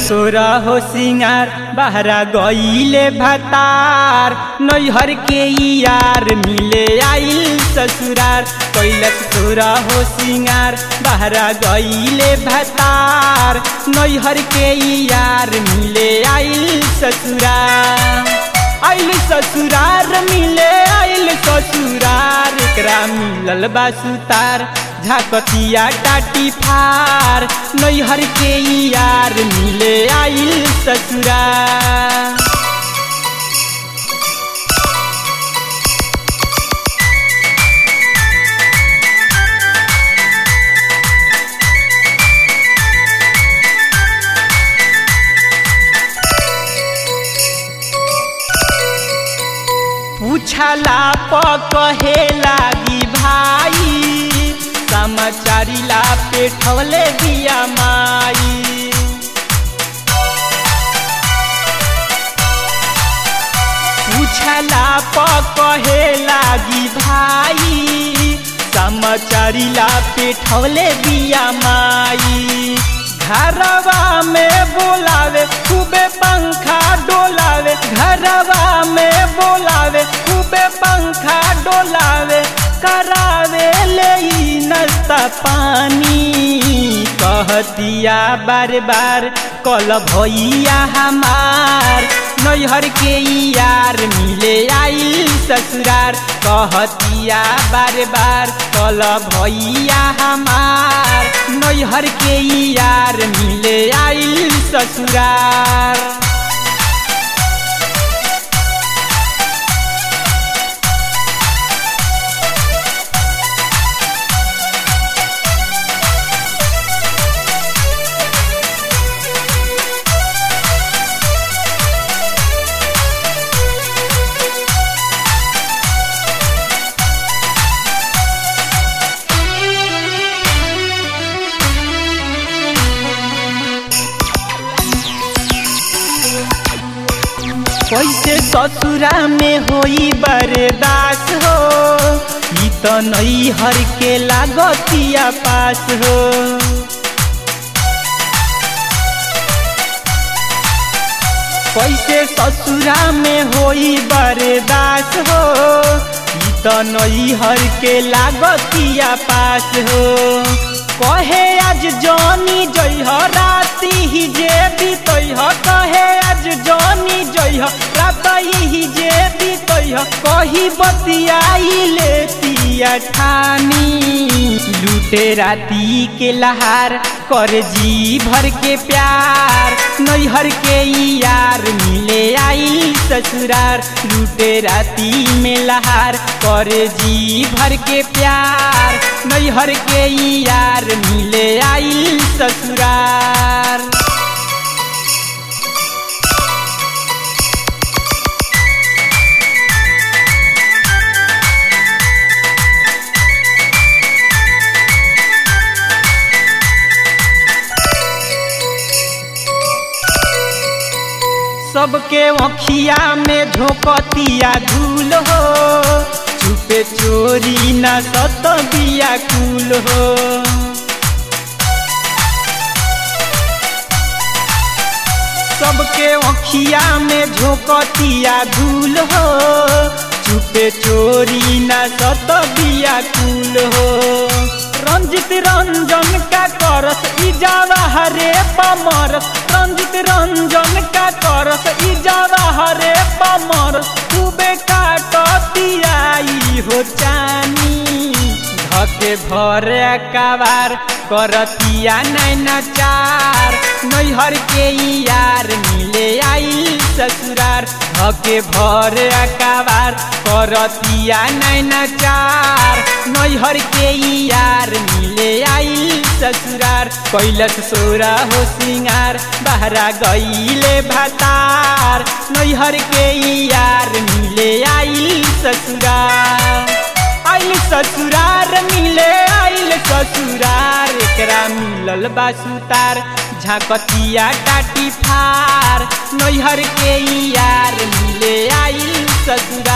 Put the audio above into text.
सोरा हो सिंगार बहरा गईले भतार नैहर के यार मिले आइल ससुरार कैलक सोरा हो सिंगार बहरा गईले भतार नैहर के यार मिले आइल ससुरार आइल ससुरार मिले आइल ससुरार एकरा मिलल बा सुतार झाकतिया टाटी फार नैहर के यार मिले आइल ससुरार पूछला प कहे लागी भाई समाचारी ला पेठवले दिया माई पूछला प कहे लागी भाई समाचारी ला पेठवले दिया माई घरवा में बोलावे खूबे पंखा डोलावे घरवा में बोलावे खूबे पंखा डोलावे करावे ले नस्ता पानी कहतिया बार बार कल भैया हमार नैहर के यार मिले आइल ससुरार कहतिया बार बार कल भैया हमार नैहर के यार मिले आइल ससुरार कैसे ससुरा में होई बर्दास हो ई तो नई हर के लागतिया पास हो कैसे ससुरा में होई बर्दास हो ई तो नई हर के लागतिया पास हो कहे आज जनी जइह राती ही जे बीतह कहे आज जनी जइह रात ही जे बीतह कही बतियाई लेतिया ठानी लूटे राती के लहार कर जी भर के प्यार नैहर के यार मिले आई ससुरार लूटे राती में लहार कर जी भर के प्यार नैहर के यार मिले आई ससुरार सबके अखिया में झोंकतिया धूल हो छुपे चोरी न सत बिया कुल हो सबके अखिया में झोंकतिया धूल हो छुपे चोरी न सत बिया कुल हो रंजित रंजन का करस इजावा हरे पमरस रंजित रंजन का करस इजावा हरे पमरस खूबे काटतियाई हो चानी धके भरे कबार करतिया नैना चार नैहर के यार मिले आई ससुरार धके भरे कबार करतिया नैना चार नैहर के यार मिले आई ससुरार कैलस सोरा हो सिंगार बहरा गईले भतार नैहर के यार मिले आई ससुरार आइल ससुरार मिले आइल ससुरार एकरा मिलल बा सुतार झाकतिया टाटी फार नैहर के यार मिले आइल ससुरार